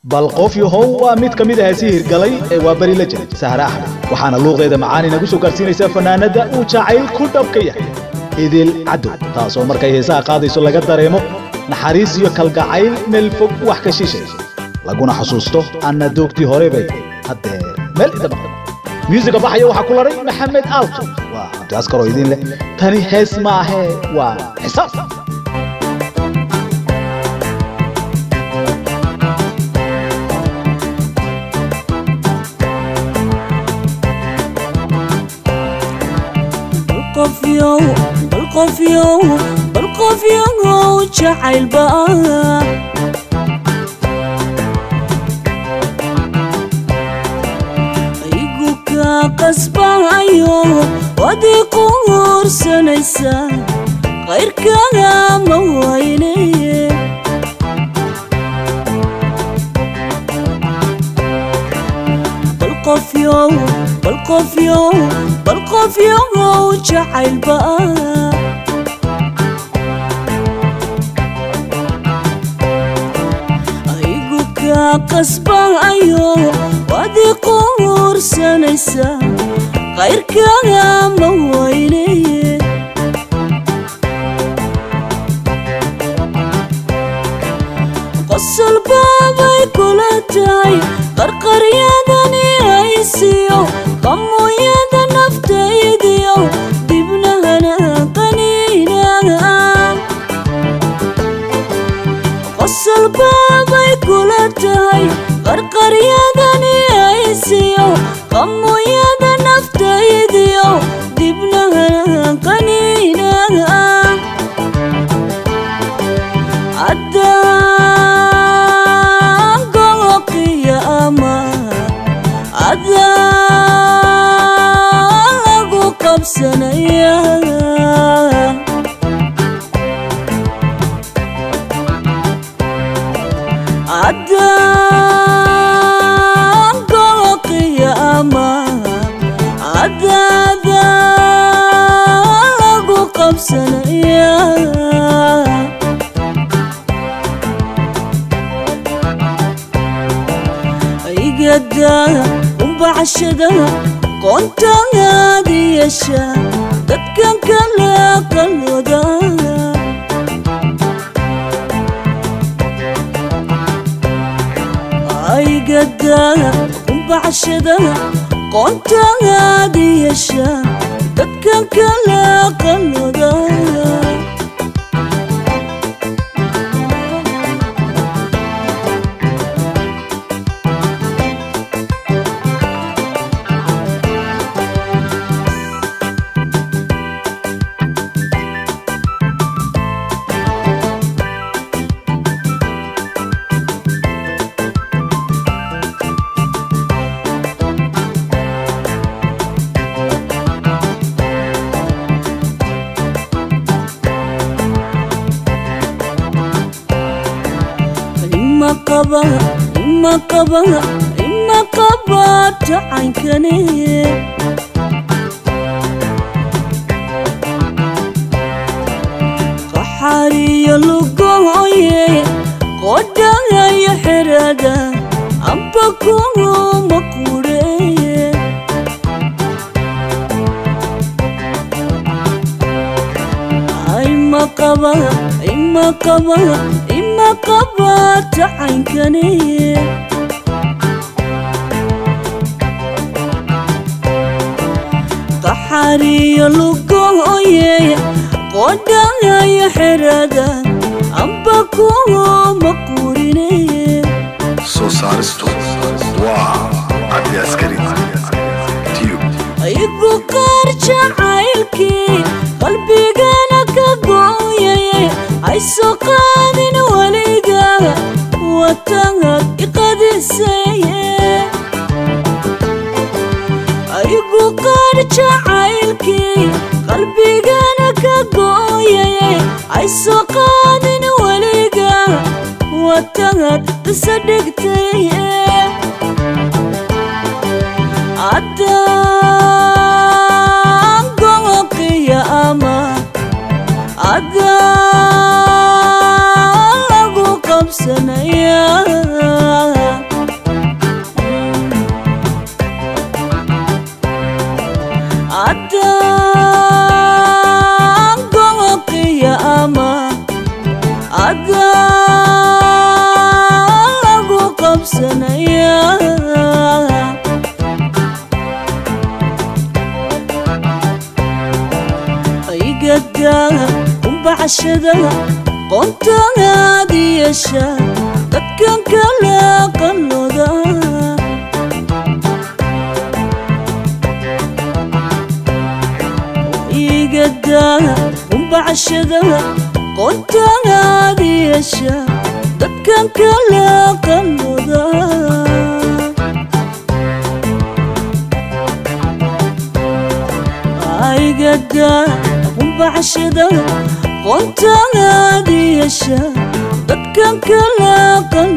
bal qof yahow waa mid ka mid ah heesii hirgalay ee waa beri la jiray sahre axmed waxaana luuqdeeda macaan inagu soo gaarsiinaysaa fanaanadda uu jacayl ku dhabka yahay idil cadow taasoo markay heesaha qaadayso laga dareemo naxariis iyo kalgacayl meel fog wax ka shiishayso laguna xusuusto anna doogtii hore bay haddee meel inta maqan muusiga baxaya waxaa ku laray maxamed aalto waa cabdiaskaroo idin leh tani hees maahee waa xisaab qofyow bal qofyow bal qofyow jacaylba igu ka qasbahayo wadii ku huursanaysa qayrkaga ma wayne bal qofyow bal qofyow bal qofyow jacaylba igu ka qasbahayo wadii ku huursanaysa qayrkaga ma wayne qosol baabay kula tahay qarqaryadani haysiyo qamuyada naftaydiyo dibnahana qaniinaga qosol baabay kula tahay qarqaryadani haysiyo qamuyada naftaydiyo dibnahana qaniinaga addaan goloqiya ama addaan lagu qabsanaya addaan goloqiya ama addaadan lagu qabsanaya igada umbacashada qoontaadi yeesha dadkan kale qalooda igada umbacashada qoontaadi yeesha dadkan kale qalooda ima qaba ima qaba ima qaba tacaynkane qaxariyo lugoye qodhagayo xerada amba kuma kureye ima qaba ima qaba ima qaba tacaynkane qaxariyo lugoye qodhagayo xerada amba kuma kurineye soo saaristu waa cabdi askari tiyo igu qaar jacaylkii qalbigana ka gooyaye hayso qaadin weliga watangad iqadiseye igu qaar jacaylkii qalbigana ka gooyaye hayso qaadin weliga watangad isa dhigtaye addaan goloqiya ama addaan lagu qabsanaya qabsanaya aygada kumbacashada qoontaad yeesha dadkan kala qanoda igada kumbacashada qoontaad yeesha dadkan kala qanoda aygada kumbacashada qoontaad yeesha dadkan kala qanoda